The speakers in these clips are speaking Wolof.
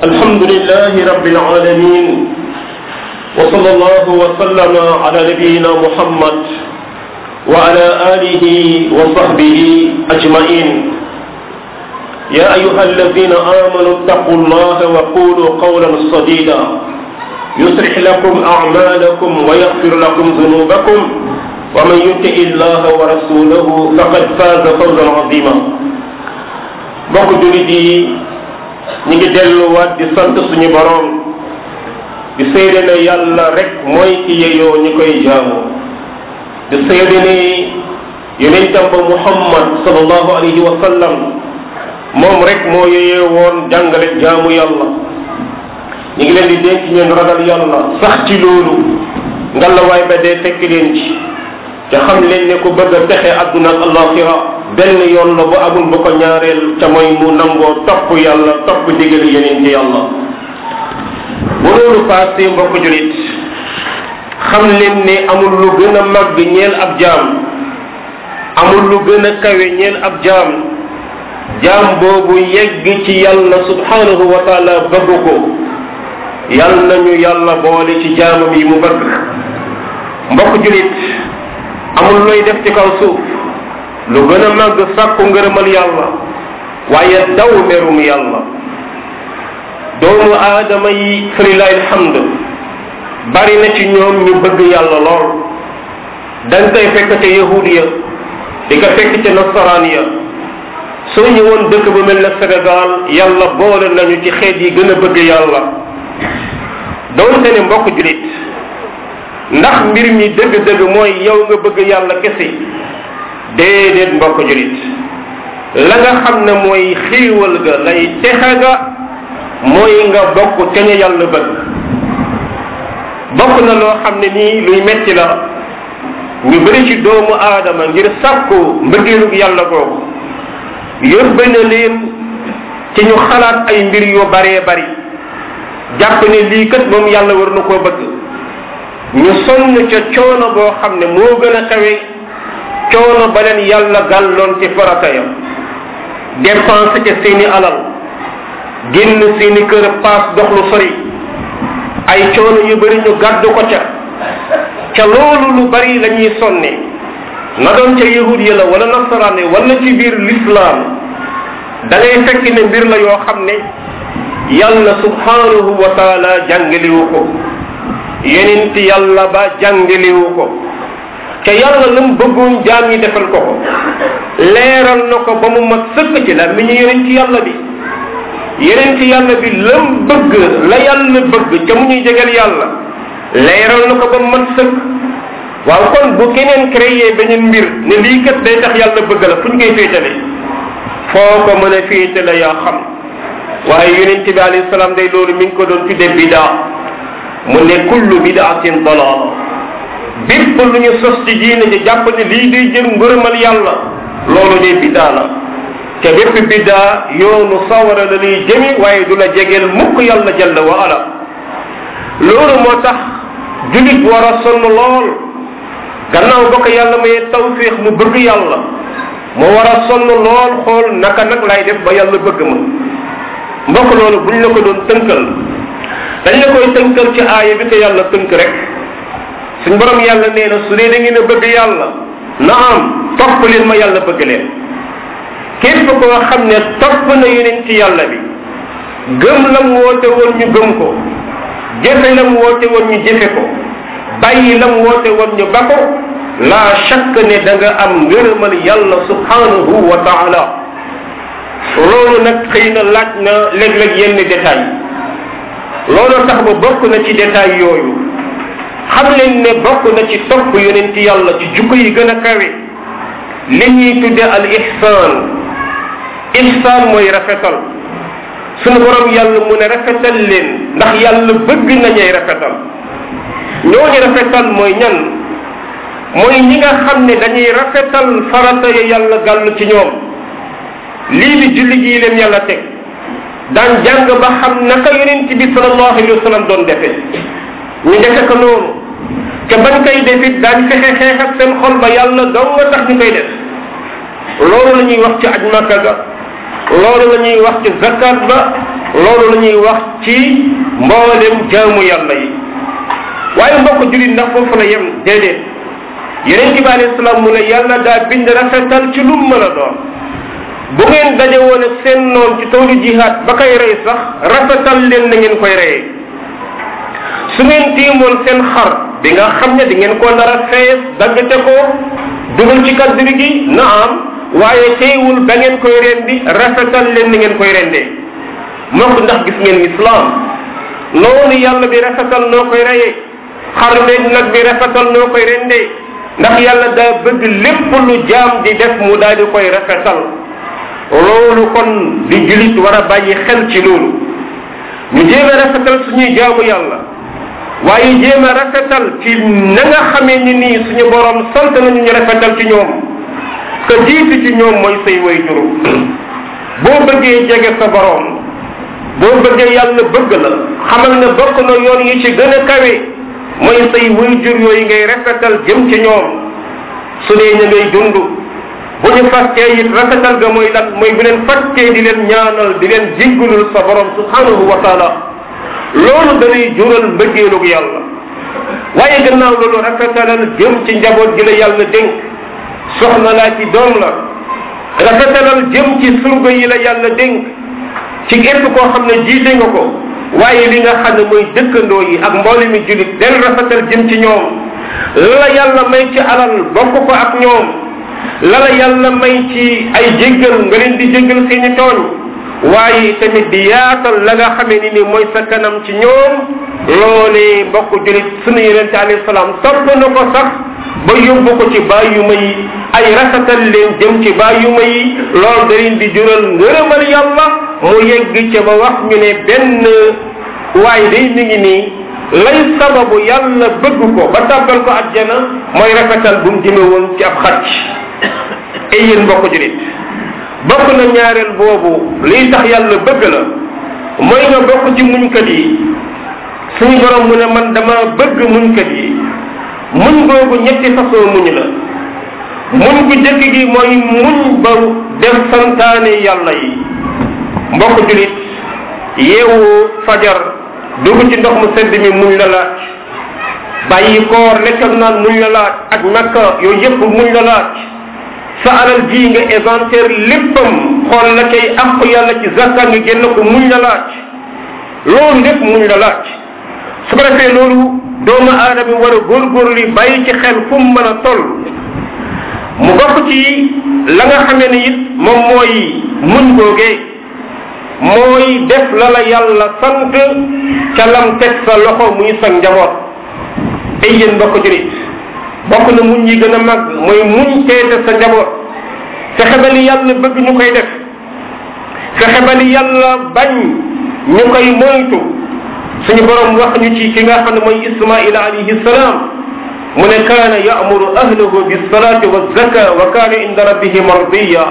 الحمد لله رب العالمين وصلى الله وسلم على نبينا محمد وعلى آله وصحبه أجمعين يا أيها الذين آمنوا اتقوا الله وقولوا قولا سديدا يصلح لكم أعمالكم ويغفر لكم ذنوبكم ومن يطع الله ورسوله فقد فاز فوزا عظيما mbokk jullit yi ñu ngi delluwaat di sant suñu boroom di seede ne yàlla rek mooy ki yeyoo ñi koy jaamu di seede ne yonentam ba muhammad sallallahu alayhi wa sallam moom rek moo yeyee woon jàngale jaamu yàlla ñu ngi leen di dénk ñeen ragal yàlla sax ci loolu ngalawaay ba dee fekk leen ci te xam leen ne ku bëgg a texe àdduna ak alaxira benn yoon la bu amul bu ko ñaareel ca mooy mu nangoo topp yàlla topp digal yeneen ci yàlla bu loolu passé mbokk julit xam leen ne amul lu gën a màgg ñeel ab jaam amul lu gën a kawe ñeel ab jaam jaam boobu yegg ci yàlla subhanahu wa taala bëgg ko yal nañu yàlla boole ci jaamam yi mu bëgg mbokk julit amul looy def ci kaw suuf lu gën a màgg sàkku ngërëmal yàlla waaye daw merum yàlla doomu aadama yi falilahi alhamd bari na ci ñoom ñu bëgg yàlla lool dañ koy fekk ca yahud ya di ko fekk ca nasaraan ya soo ñëwoon dëkk bu mel ne Sénégal yàlla boole nañu ci xeet yi gën a bëgg yàlla doonte ne mbokk julit ndax mbir mi dëgg-dëgg mooy yow nga bëgg yàlla kese déedéet mbokk julit la nga xam ne mooy xiiwal ga lay texe ga mooy nga bokk te ñu yàlla bëgg bokk na loo xam ne nii luy metti la ñu bëri ci doomu aadama ngir sàkku mbëggeelug yàlla googu yóbbe na leen ci ñu xalaat ay mbir yu baree bari jàpp ne lii kat moom yàlla war na koo bëgg ñu sonn ca coono boo xam ne moo gën a kawe coono ba leen yàlla gàlloon ci farata ya dépense ca seeni alal génn seeni kër paas dox lu sori ay coono yu bari ñu gàddu ko ca ca loolu lu bari la ñuy sonne na doon ca yahud ya la wala nasaraan yi wala ci biir lislaam da ngay fekk ne mbir la yoo xam ne yàlla subhanahu wa taala jàngaliwu ko yenent yàlla ba jàngaliwu ko ca yàlla lam bëggoon jaam ñi defal ko ko leeral na ko ba mu mat sëkk ci la mi ñu yenent yàlla bi yenent yàlla bi lam bëgg la yàlla bëgg ca mu ñuy jegal yàlla leeral na ko ba mu mat sëkk waaw kon bu keneen créé beneen mbir ne lii kat day tax yàlla bëgg la fu ñu koy féetale foo ko mën a féetale yaa xam waaye yonent bi alayhi salaam day loolu mi ngi ko doon tudde bidaa mu ne kullu bidaatin dalaala bépp lu ñu sos ci diine ji jàpp ne lii day jël ngërëmal yàlla loolu de bidaa la te bépp bidaa yoonu sawara la lay jëmi waaye du la jegeel mukk yàlla jalla wa ala loolu moo tax julit war a sonn lool gannaaw ba ko yàlla mayee tawfiix mu bëgg yàlla mu war a sonn lool xool naka nag lay def ba yàlla bëgg ma mbokk loolu buñ la ko doon tënkal dañ la koy tënkal ci aaya bi ko yàlla tënk rek suñ borom yàlla nee na su dee da ngeen a bëgg yàlla na am topp leen ma yàlla bëgg leen képp koo xam ne topp na yeneen ci yàlla bi gëm lam woote woon ñu gëm ko jëfe lam woote woon ñu jëfe ko bàyyi lam woote woon ñu ba ko la shakk ne da nga am ngërëmal yàlla subhanahu wa taala loolu nag xëy na laaj na léeg-léeg yenn détails loolu tax ba bokk na ci détails yooyu xam leen ne bokk na ci topp yonent yàlla ci jukko yi gën a kawe li ñuy tudde al ihsaan ihsaan mooy rafetal sunu borom yàlla mu ne rafetal leen ndax yàlla bëgg nañuy rafetal ñooñu rafetal mooy ñan mooy ñi nga xam ne dañuy rafetal farata ya yàlla gàll ci ñoom lii di julli gii leen yàlla teg daan jàng ba xam naka yonent bi sallallahu alayhi wa sallam doon defee ñu defe ko noonu te bañ koy defit daañ fexe xeex ak seen xol ba yàlla dong nga tax ñu koy def loolu la ñuy wax ci aj makka ga loolu la ñuy wax ci zakat ba loolu la ñuy wax ci mboolem jaamu yàlla yi waaye mbokk julit ndax foofu la yem déedéet yeneen bi alayhi salaam mu ne yàlla daa bind rafetal ci lu mën a doon bu ngeen daje woon ak seen noon ci toolu jihaad ba koy rey sax rafetal leen na ngeen koy reyee su ngeen tiimoon seen xar bi nga xam ne di ngeen ko nar a fees daggate ko dugal ci kaddu gi na am waaye teewul ba ngeen koy rendi rafetal leen na ngeen koy rendee mbokk ndax gis ngeen islam noonu yàlla bi rafetal noo koy reyee xar beeg nag bi rafetal noo koy rendee ndax yàlla daa bëgg lépp lu jaam di def mu daal di koy rafetal loolu kon di julit war a bàyyi xel ci loolu ñu jéem a rafetal suñuy jaamu yàlla waaye jéem a rafetal ci na nga xamee ni nii suñu borom sant nañu ñu rafetal ci ñoom que jiitu ci ñoom mooy say way juru boo bëggee jege sa borom boo bëggee yàlla bëgg la xamal ne bokk na yoon yi ci gën a kawe mooy say way jur yooyu ngay rafetal jëm ci ñoom su dee ña ngay dund bu ñu fàttee it rafetal ga mooy lan mooy bu leen fàttee di leen ñaanal di leen jéggalul sa borom subhanahu wa taala loolu danay jural mbëggeelug yàlla waaye gannaaw loolu rafetalal jëm ci njaboot gi la yàlla dénk soxna laa ci doom la rafetalal jëm ci surga yi la yàlla dénk ci képp koo xam ne jiite nga ko waaye li nga xam ne mooy dëkkandoo yi ak mboole mi julit del rafetal jëm ci ñoom la yàlla may ci alal bokk ko ak ñoom la la yàlla may ci ay jéggal nga leen di jéggal seeni tooñ waaye tamit di yaatal la nga xamee ni ni mooy sa kanam ci ñoom loolee mbokk julit sunu yonente alayhi salaam topp na ko sax ba yóbbu ko ci bàyyuma yi ay rafetal leen jëm ci bàyyuma yi loolu da leen di jural ngërëmal yàlla mu yegg ca ba wax ñu ne benn waaye day mi ngi nii lay sababu yàlla bëgg ko ba tàbbal ko àjjana mooy rafetal bu mu jëme woon ci ab xacc ay yéen mbokk julit bokk na ñaareel boobu liy tax yàlla bëgg la mooy nga bokk ci muñkat yi suñu borom mu ne man dama bëgg muñkat yi muñ googu ñetti façon muñ la muñ gu jëkk gi mooy muñ ba def santaane yàlla yi mbokk julit yeewu fajar dugg ci ndox mu sedd mi muñ la laaj bàyyi koor lekk ak naan muñ la laaj ak makka yooyu yëpp muñ la laaj sa alal ji nga éventaire léppam xool la kay àq yàlla ci zakka nga génn ko muñ la laaj loolu lépp muñ la laaj su ko defee loolu doomu aadama war a góorgóorlu bàyyi ci xel fu mu mën a toll mu bokk ci la nga xamee ne it moom mooy muñ googee mooy def la la yàlla sant ca lam teg sa loxo muy sa njaboot ay yéen mbokk jurit bokk na muñ yi gën a mag mooy muñ teete sa njaboot fexe ba li yàlla bëgg ñu koy def fexe ba li yàlla bañ ñu koy moytu suñu borom wax ñu ci ki nga xam ne mooy ismaila alayhi salaam mu ne kaana ya'muru ahlahu bisalati wazaka wa kaana inda rabbihi mardiya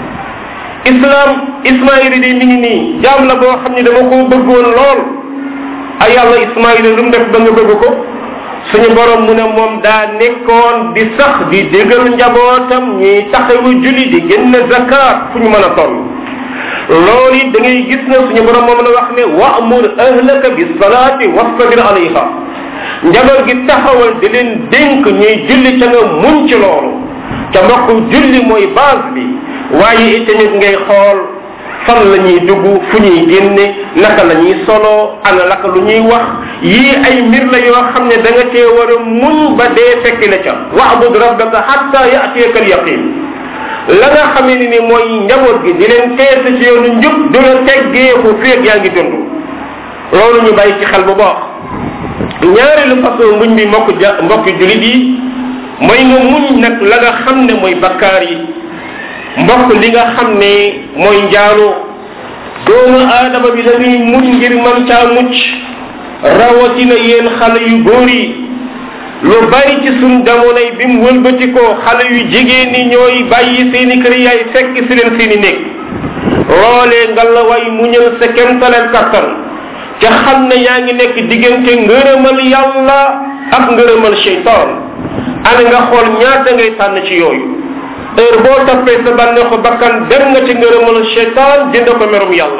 islam ismaila di mi ngi nii jaam la boo xam ne dama ko bëggoon lool ay yàlla ismaila lu mu def ba nga bëgg ko suñu borom mu ne moom daa nekkoon di sax di dégal njabootam ñuy taxawu julli di génn zakat fu ñu mën a toll loolu it da ngay gis na suñu borom moom la wax ne wa'mur ahlaka bis salaati wastabir alayha njaboot gi taxawal di leen dénk ñuy julli ca nga muñ ci loolu ca mbokk julli mooy base bi waaye itamit ngay xool fan la ñuy dugg fu ñuy génne naka la ñuy solo ana laka lu ñuy wax yii ay mbir la yoo xam ne da nga cee war a muñ ba dee fekk la ca wa'bud rabbaka hatta ya'tiyaka al yaqin la nga xamee ni ni mooy njaboot gi di leen teese ci yoonu njub du la teggeeku féeg yaa ngi dund loolu ñu bàyyi ci xel bu baax ñaareelu façon muñ bi mbokk ja mbokki julit yi mooy nga muñ nag la nga xam ne mooy bakkaar yi mbokk li nga xam ne mooy njaaloo doomu aadama bi dañuy muñ ngir man caa mucc rawatina yéen xale yu góor yi lu bari ci suñ jamonoy bi mu wëlbatikoo xale yu jigéen ñi ñooy bàyyi seeni kër yaay fekk si leen seeni néeg loolee nga la way muñal sa kemtaleel kattan ca xam ne yaa ngi nekk diggante ngërëmal yàlla ak ngërëmal cheytaan ana nga xool ñaata ngay tànn ci yooyu heure boo toppee sa bànneexu bakkan dem nga ci ngërëmal cheytaan jënd ko merum yàlla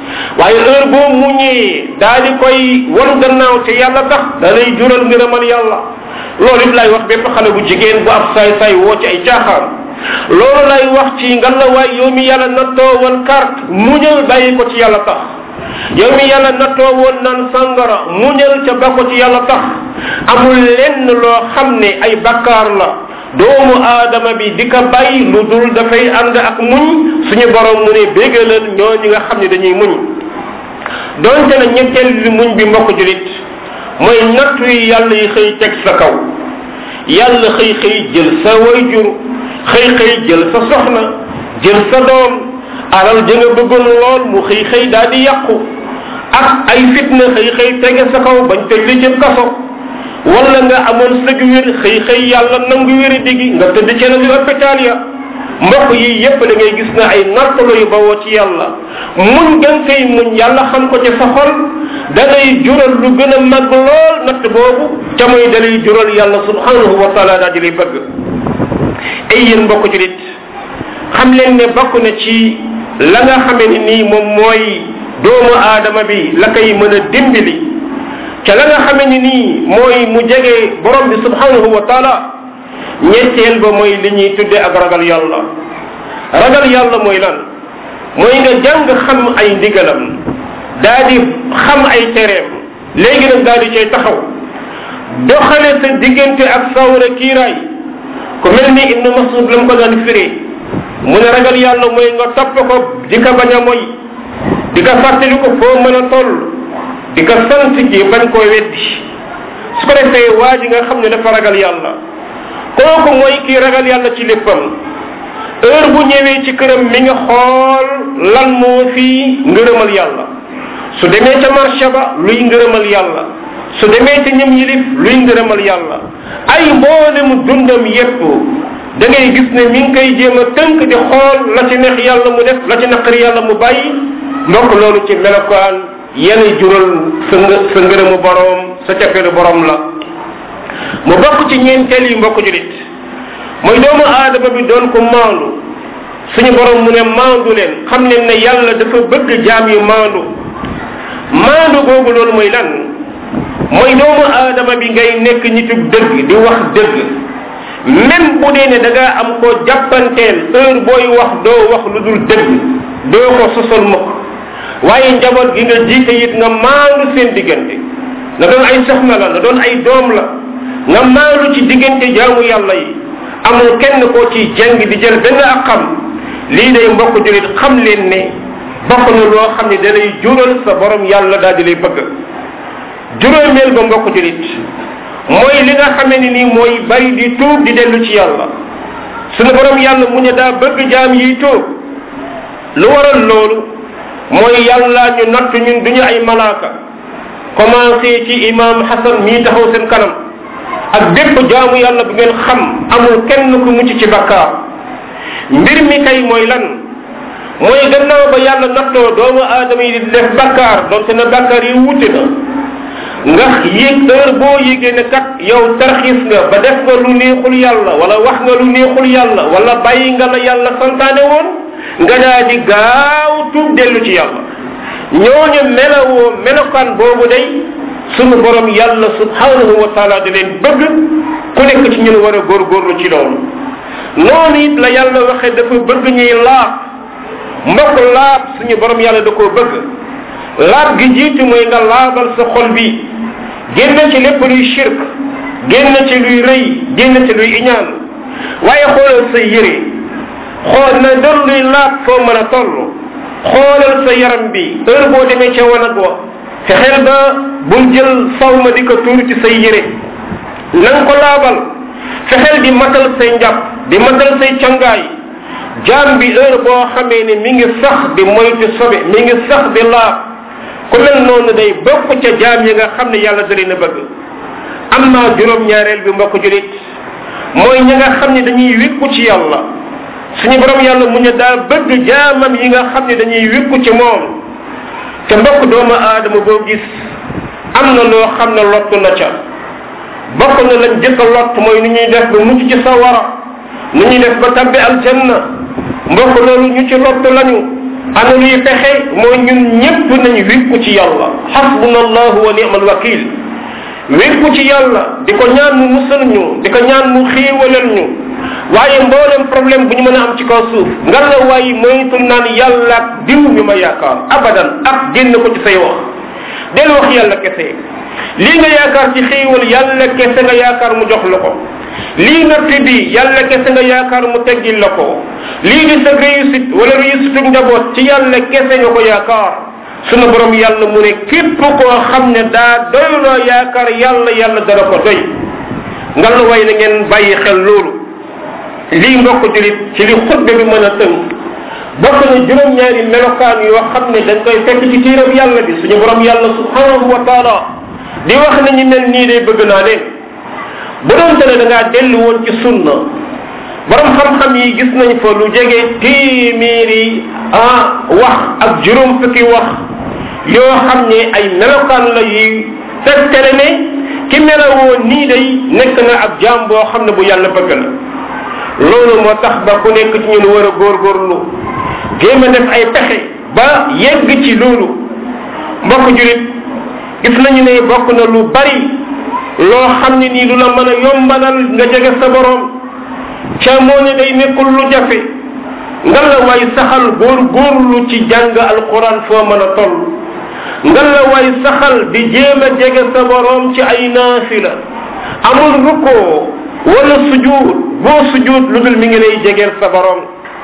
waaye heure boo muñee daa di koy wan gannaaw te yàlla tax da lay jural ngërëmal yàlla loolu it lay wax bépp xale bu jigéen bu ab saay saay woo ci ay caaxaan loolu lay wax ci ngalawaay yow mi yàlla nattoo woon carte muñal bàyyi ko ci yàlla tax yow mi yàlla nattoo woon naan sangara muñal ca ba ko ci yàlla tax amul lenn loo xam ne ay bakkaar la doomu aadama bi di ko bàyyi lu dul dafay ànd ak muñ suñu borom mu ne bégalal ñoo ñi nga xam ne dañuy muñ donte na ñetteel bi muñ bi mbokk julit mooy nattu yi yàlla yi xëy teg sa kaw yàlla xëy xëy jël sa wayjur xëy xëy jël sa soxna jël sa doom alal ja nga bëggoon lool mu xëy xëy daal di yàqu ak ay fitna xëy xëy tege sa kaw bañ tëj li ci kaso wala nga amoon sëg wér xëy xëy yàlla nangu wéri digi nga tëdd ci la hôpital ya mbokk yi yépp da ngay gis ne ay nattalo yu bawoo ci yàlla muñ gën koy muñ yàlla xam ko ci sa xol da lay jural lu gën a mag lool natt boobu ca muy da lay jural yàlla subhanahu wa taala daa di lay bëgg ay yéen mbokk ci nit xam leen ne bokk na ci la nga xamee ni nii moom mooy doomu aadama bi la koy mën a dimbali ca la nga xamee ni nii mooy mu jege borom bi subhanahu wa taala ñetteel ba mooy li ñuy tudde ak ragal yàlla ragal yàlla mooy lan mooy nga jàng xam ay ndigalam daa di xam ay tereem léegi nag daa di cay taxaw doxale sa diggante ak sawra kiiraay ku mel ni ibnu masud la mu ko daan firee mu ne ragal yàlla mooy nga topp ko di ko bañ a moy di ko fàttali ko foo mën a toll di ko sant ji bañ koo weddi su ko defee waa ji nga xam ne dafa ragal yàlla kooku mooy kii ragal yàlla ci léppam heure bu ñëwee ci këram mi nga xool lan moo fii ngërëmal yàlla su demee ca marché ba luy ngërëmal yàlla su demee ca ñëm yilif luy ngërëmal yàlla ay mboolem dundam yépp da ngay gis ne mi ngi koy jéem a tënk di xool la ci neex yàlla mu def la ci naqari yàlla mu bàyyi mbokk loolu ci melokaan yenay jural sa ngë sa ngërëmu boroom sa cafeelu boroom la mu bokk ci ñeenteel yi mbokk julit mooy doomu aadama bi doon ko maandu suñu borom mu ne maandu leen xam leen ne yàlla dafa bëgg jaam yu maandu maandu googu loolu mooy lan mooy doomu aadama bi ngay nekk nitug dëgg di wax dëgg même bu dee ne da ngaa am koo jàppanteel heure booy wax doo wax lu dul dëgg doo ko sosol mukk waaye njaboot gi nga jiite it nga maandu seen diggante na doon ay soxna la na doon ay doom la nga maandu ci diggante jaamu yàlla yi amul kenn koo ci jeng di jël benn ak xam lii day mbokk julit xam leen ne bokk na loo xam ne da lay jural sa borom yàlla daal di lay bëgg juróomeel ba mbokk julit mooy li nga xamee ni nii mooy bari di tuub di dellu ci yàlla sunu borom yàlla mu ne daa bëgg jaam yiy tuub lu waral loolu mooy yàlla ñu natt ñun duñu ay malaaka commencé ci imam hasan mii taxaw seen kanam ak bépp jaamu yàlla bu ngeen xam amul kenn ku mucc ci bakkaar mbir mi kay mooy lan mooy gannaaw ba yàlla nattoo doomu aadama yi di def bakkaar donte na bakkaar yi wute na nga yéeg heure boo yégee ne kat yow tarxiis nga ba def nga lu neexul yàlla wala wax nga lu neexul yàlla wala bàyyi nga la yàlla santaane woon nga daa di gaaw tuub dellu ci yàlla ñooñu melawoo melokaan boobu day sunu borom yàlla subhanahu wa taala di leen bëgg ku nekk ci ñun war a góorgóorlu ci loolu noonu it la yàlla waxee dafa bëgg ñuy laab mbokk laab suñu borom yàlla da koo bëgg laab gi jiitu mooy nga laabal sa xol bi génn ci lépp luy shirk génn ci luy rëy génn ci luy iñaan waaye xoolal sa yére xool na doon luy laab foo mën a toll xoolal sa yaram bi heure boo demee ca wanag wa fexeel ba bul jël saw ma di ko tuur ci say yére na nga ko laabal fexeel di matal say njàpp di matal say cangaay jaam bi heure boo xamee ne mi ngi sax di moytu sobe mi ngi sax di laab ku mel noonu day bokk ca jaam yi nga xam ne yàlla da leen a bëgg am naa juróom-ñaareel bi mbokk julit mooy ñi nga xam ne dañuy wékku ci yàlla suñu borom yàlla mu ne daa bëgg jaamam yi nga xam ne dañuy wékku ci moom te mbokk doomu aadama boo gis am na loo xam ne lott na ca bokk na lañ jëkk a lott mooy nu ñuy def ba mucc ci sawara nu ñuy def ba tabbi aljanna mbokk loolu ñu ci lott lañu ana luy pexe mooy ñun ñépp nañ wékku ci yàlla xasbuna allahu wa ni'mal wakil wékku ci yàlla di ko ñaan mu musal ñu di ko ñaan mu xiiwalal ñu waaye mboolem problème bu ñu mën a am ci kaw suuf nga la waaye moytul naan yàlla ak diw mi ma yaakaar abadan ak génn ko ci say wax del wax yàlla kese lii nga yaakaar ci xiiwal yàlla kese nga yaakaar mu jox la ko lii natt bi yàlla kese nga yaakaar mu teggil la ko lii di sa réussite wala réussite njaboot ci yàlla kese nga ko yaakaar sunu borom yàlla mu ne képp koo xam ne daa doyloo yaakaar yàlla yàlla dana ko doy nga la way na ngeen bàyyi xel loolu lii mbokk julit ci li xutbe bi mën a tënk bokk na juróom-ñaari melokaan yoo xam ne dañ koy fekk ci tiiram yàlla bi suñu borom yàlla subhanahu wa taala di wax ne ñu mel nii day bëgg naa leen bu doon te ne da ngaa dellu woon ci sunna borom xam-xam yi gis nañ fa lu jege téeméeri ah wax ak juróom fukki wax yoo xam ne ay melokaan la yuy tegtale ne ki melawoo nii day nekk na ab jaam boo xam ne bu yàlla bëgg la loolu moo tax ba ku nekk ci ñun war a góorgóorlu jéem a def ay pexe ba yegg ci loolu mbokk julit gis nañu ne bokk na lu bari loo xam ne nii lu la mën a yombalal nga jege sa borom ca moo ne day nekkul lu jafe nga la waay saxal góor góorlu ci jàng alquran foo mën a toll nga la waay saxal di jéem a jege sa borom ci ay naafila amul rukkoo wala sujuud boo sujuud lu dul mi ngi lay jegeel sa borom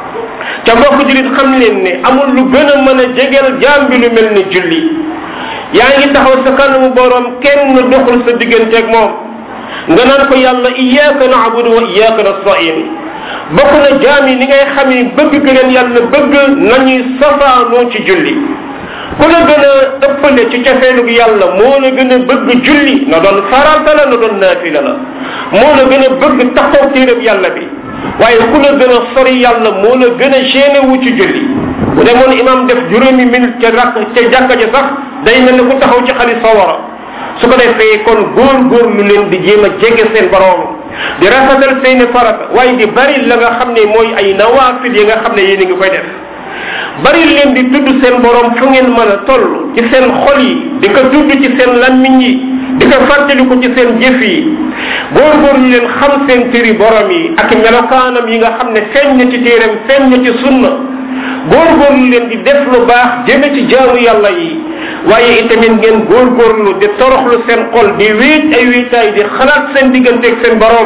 ca mbokk julit xam leen ne amul lu gën a mën a jegeel jaam bi lu mel ni julli yaa ngi taxaw sa kanamu borom kenn doxul sa digganteeg moom nga naan ko yàlla iyyaka na'budu wa iyyaka nasta'in bokk na jaam yi ni ngay xamee bëgg ga leen yàlla bëgg nañuy safaanoo ci julli ku la gën a ëppale ci cofeelu yàlla moo la gën a bëgg julli na doon farata la na doon naafila la moo la gën a bëgg taxaw téereb yàlla bi waaye ku la gën a sori yàlla moo la gën a génne wu ci julli bu demoon imam def juróomi minute ca rakk ca jàkka ja sax day mel ne ku taxaw ci xali sawara su ko defee kon góor góor lu leen di jéem a jege seen borom di rafetal seeni farata waaye di bari la nga xam ne mooy ay nawaafil yi nga xam ne yéen a ngi koy def bari leen di tudd seen borom fu ngeen mën a toll ci seen xol yi di ko tudd ci seen lammiñ yi di ko fàttaliku ci seen jëf yi góorgóorlu leen xam seen tëri borom yi ak melokaanam yi nga xam ne feeñ na ci téeram feeñ na ci sunna góorgóorlu leen di def lu baax jëme ci jaamu yàlla yi waaye itamit ngeen góorgóorlu di toroxlu seen xol di wéet ay wéetaay di xalaat seen digganteeg seen borom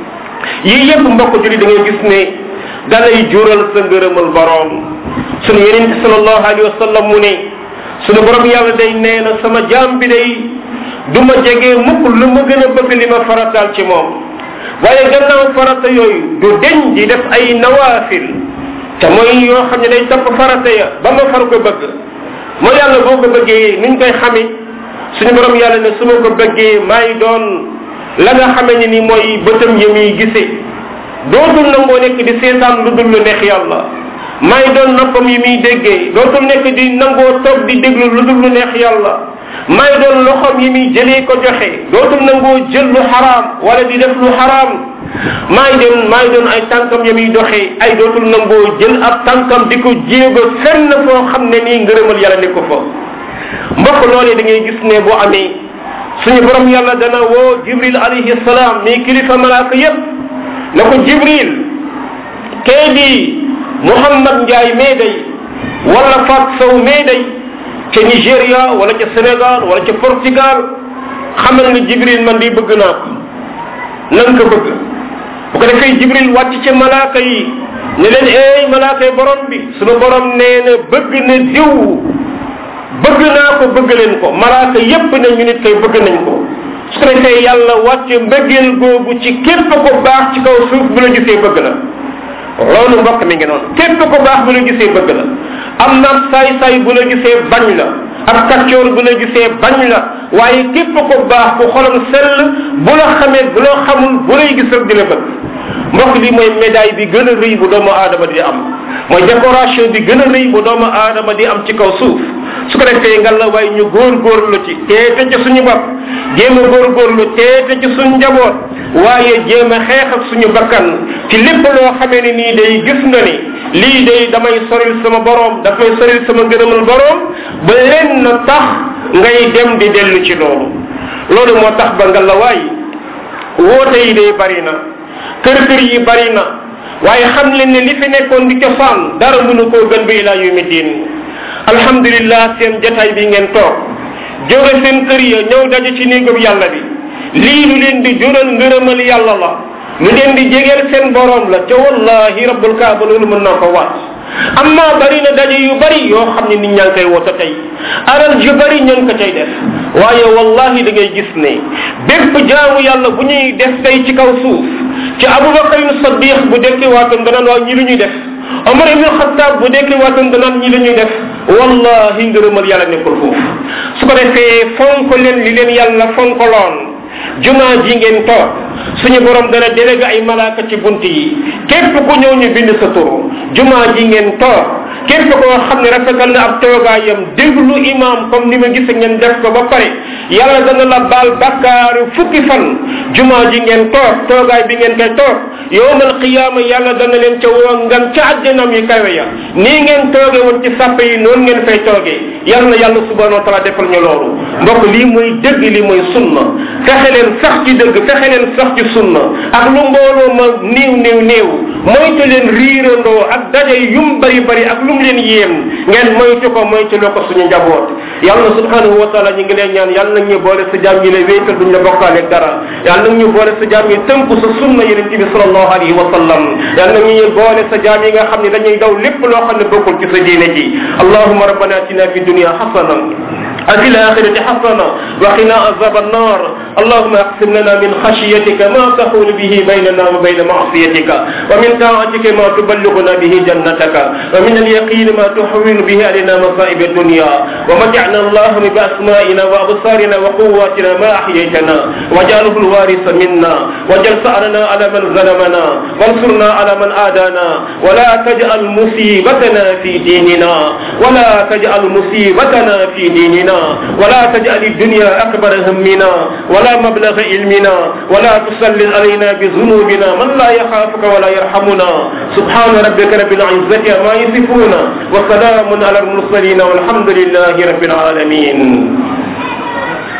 yii yépp mbokk julli da ngay gis ne dalay jural sa ngërëmal borom sunu yeneen bi salallahu alayhi wa sallam mu ne sunu borom yàlla day nee na sama jaam bi day du ma jege mukk lu ma gën a bëgg li ma farataal ci moom waaye gannaaw farata yooyu du deñ di def ay nawaafil te mooy yoo xam ne day topp farata ya ba ma far ko bëgg moo yàlla boo ko bëggee nuñ koy xami suñu borom yàlla ne su ma ko bëggee maay doon la nga xame ne ni mooy bëtam ya muy gisee dootul nangoo nekk di seetaan lu dul lu neex yàlla maay doon noppam yi muy déggee dootul nekk di nangoo toog di déglu lu dul lu neex yàlla maay doon loxom yi muy jëlee ko joxe dootul nangoo jël lu xaraam wala di def lu xaraam maay doon maay doon ay tànkam ya muy doxee ay dootul nangoo jël ab tànkam di ko jéego fenn foo xam ne nii ngërëmal yàlla ne ko fa mbokk loolee da ngay gis ne bu amee suñu borom yàlla dana woo jibril alayhi salaam mi kilifa malaaka yépp na ko jibril kee di muhammad njaay mee day wala fat sow mee day ca nigéria wala ca sénégal wala ca portugal xamal ne jibril man di bëgg naa ko nan ko bëgg bu ko defee jibril wàcc ci malaaka yi ne leen eey malaaka yi borom bi sunu borom nee na bëgg na diw bëgg naa ko bëgg leen ko malaaka yépp ne ñu nit koy bëgg nañ ko su ko defee yàlla wàcce mbëggeel googu ci képp ko baax ci kaw suuf bu la gisee bëgg la loolu mbokk mi ngi noonu képp ko baax bu la gisee bëgg la am na saay saay bu la gisee bañ la ak kaccoor bu la gisee bañ la waaye képp ko baax ku xolam sell bu la xamee bu la xamul bu lay gis rek di la bëgg mbokk li mooy médaille bi gën a rëy bu doomu aadama di am mooy décoration bi gën a rëy bu doomu aadama di am ci kaw suuf su ko defee nga la waaye ñu góor góorlu ci teete ci suñu bopp jéem a góor góorlu teete ci suñu njaboot waaye jéem a xeex ak suñu bakkan ci lépp loo xamee ne nii day gis nga ni lii day damay soril sama borom daf may soril sama ngërëmal borom ba leen na tax ngay dem di dellu ci loolu loolu moo tax ba nga la waay woote yi day bari na kër kër yi bari na waaye xam leen ne li fi nekkoon di cosaan dara mënu koo gën ba ilaa yawmi diin alhamdulillah seen jataay bi ngeen toog jóge seen kër ya ñëw daje ci néegam yàlla bi lii lu leen di jural ngërëmal yàlla la lu leen di jegeel seen borom la te wallahi rabbul kaaba loolu mën naa ko waat amma bari na daje yu bari yoo xam ne nit ñaa ngi koy woote tey alal ju bari ña ngi ko cay def waaye wallahi da ngay gis ne bépp jaamu yàlla bu ñuy def tey ci kaw suuf ci abubakarin sadiq bu dekki waatoon danaan waaw ñi lu ñuy def omar ibn xataab bu dekki waatoon danaan ñi lu ñuy def wallahi ngërëmal yàlla nekkul foofu su ko defee fonk leen li leen yàlla fonkoloon jumaa ji ngeen toog suñu borom dana délégué ay malaaka ci bunt yi képp ku ñëw ñu bind sa turu jumaa ji ngeen toog képp koo xam ne rafetal na ab toogaayam déglu imam comme ni ma gis ngeen def ko ba pare yàlla dana la baal bakkaaru fukki fan jumaa ji ngeen toog toogaay bi ngeen koy toog yowmal qiyaama yàlla dana leen ca woo ngan ca àjjanam yi kawe ya nii ngeen tooge woon ci sàppe yi noonu ngeen fay toogee yal na yàlla subhanahu wa taala defal ñu loolu mbokk lii mooy dëgg lii mooy sunna fexe leen sax ci dëgg fexe leen sax ci sunna ak lu mbooloo ma néew néew néew moytu leen riirandoo ak daje yum bari bari ak lu mu leen yéem ngeen moytu ko moytu loo ko suñu njaboot yàlla subhanahu wa taala ñu ngi leen ñaan yàlla nag ñu boole sa jaam yi la wéetal duñ la bokkaale dara yàlla nag ñu boole sa jaam yi tënku sa sunna yonente bi sallallahu alayhi wa sallam yàlla nag ñu boole sa jaam yi nga xam ne dañuy daw lépp loo xam ne bokkul ci sa diine ji allahuma rabbana atina fi dunia xasana وفي الآخرة حسنة وقنا عذاب النار اللهم اقسم لنا من خشيتك ما تحول به بيننا وبين معصيتك ومن طاعتك ما تبلغنا به جنتك ومن اليقين ما تحول به علينا مصائب الدنيا ومتعنا اللهم بأسمائنا وأبصارنا وقواتنا ما أحييتنا واجعله الوارث منا واجعل ثأرنا على من ظلمنا وانصرنا على من آدانا ولا تجعل مصيبتنا في ديننا ولا تجعل مصيبتنا في ديننا ولا تجعل الدنيا أكبر همنا ولا مبلغ علمنا ولا تسلط علينا بذنوبنا من لا يخافك ولا يرحمنا سبحان ربك رب العزة ما يصفون وسلام على المرسلين والحمد لله رب العالمين